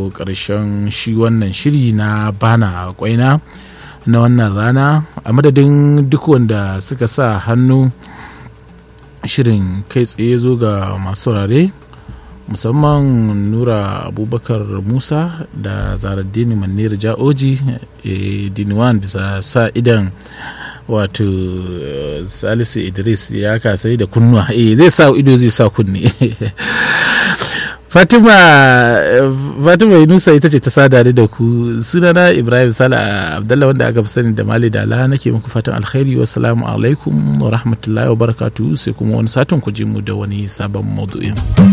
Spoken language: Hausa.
kawo ƙarshen shi wannan shiri na bana kwaina na wannan rana a madadin duk wanda suka sa hannu shirin kai tsaye zo ga masu saurare musamman nura abubakar musa da zaraddini manir ja'oji e, diniwan bisa sa idan wato salisu idris ya kasai da kunnuwa e, zai sa ido zai sa kunne fatima fatima yunusa ita ce ta sada da ku sunana ibrahim sala abdallah wanda aka fi sani da mali da ala nake muku fatan alkhairi wassalamu alaikum wa rahmatullahi wa barakatuhu sai kuma wani satin ku ji mu da wani sabon maudu'in